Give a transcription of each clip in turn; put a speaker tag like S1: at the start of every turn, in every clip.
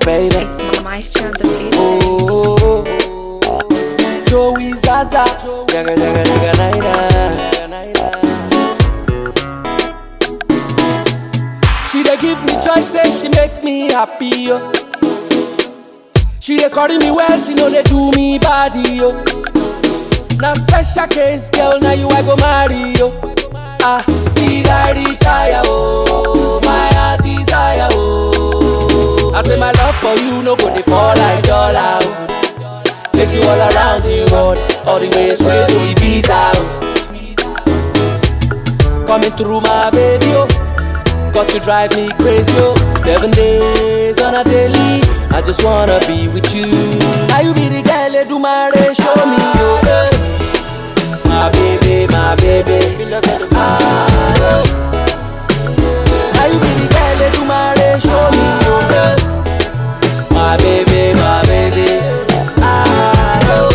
S1: baby.
S2: It's Maestro on the beat.
S1: Oh, Joey Zaza, jaga jaga jaga naira. She dey give me choices, she make me happy yo. She dey carry me well, she know they do me body yo. Now special case, girl, now you I go marry yo. Ah, did I retire oh, my heart desire oh. I say my love for you no go dey fall like dollar oh. Take you all around the world, all the way straight to Ibiza oh. Coming through my baby oh. Cause you drive me crazy, oh Seven days on a daily I just wanna be with you Now you be the girl, they do my race, show me, oh eh. My baby, my baby Ah, oh. Now you be the girl, they do my race, show me, oh eh. My baby, my baby Ah, oh.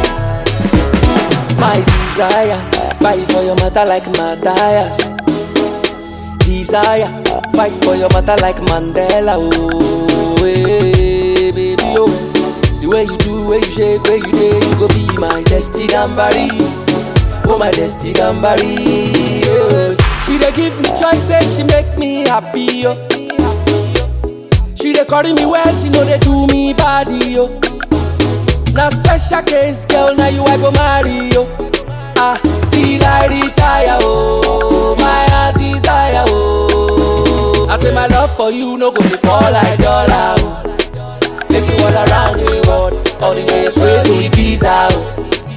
S1: My desire Fight for your matter like Matthias desire. Fight for your matter like Mandela. Oh, hey, baby, oh. The way you do, way you shake, way you day, you go be my destiny gambari. Oh, my destiny gambari. Oh. She dey give me choices, she make me happy. Oh. She dey carry me well, she know they do me body. Oh. Now special case, girl, now you I go marry. Oh. Ah, till I retire, oh, my heart desire, oh. I say my love for you no go dey fall like dollar, oh. Take you all around the world, all the way straight to Ibiza, oh.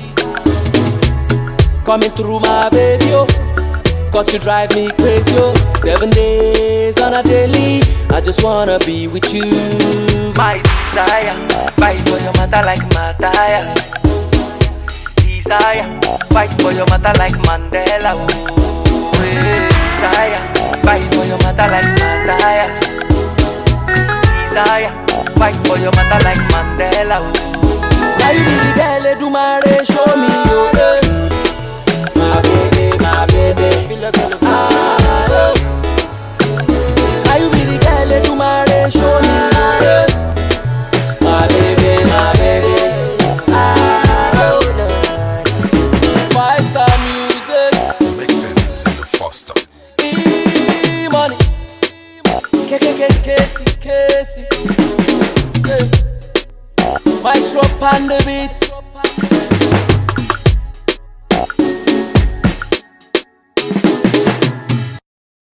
S1: Coming through my baby, oh. Cause you drive me crazy, oh. Seven days on a daily, I just wanna be with you. My desire, fight for your mother like Matthias desire. Fight for your mother like Mandela. Oh, eh, desire. Fight for your mother like Matthias. Desire. Fight for your mother like Mandela. Oh. Now you be the girl, they do my race, show me your eh. My baby, my baby. Ah, oh. Now you be the girl, they do my race, show me your eh. My baby, my baby. Ah, oh. Five star music,
S3: Make sense in the foster.
S1: e money. K K K Casey Casey. Hey. My shop on the beat.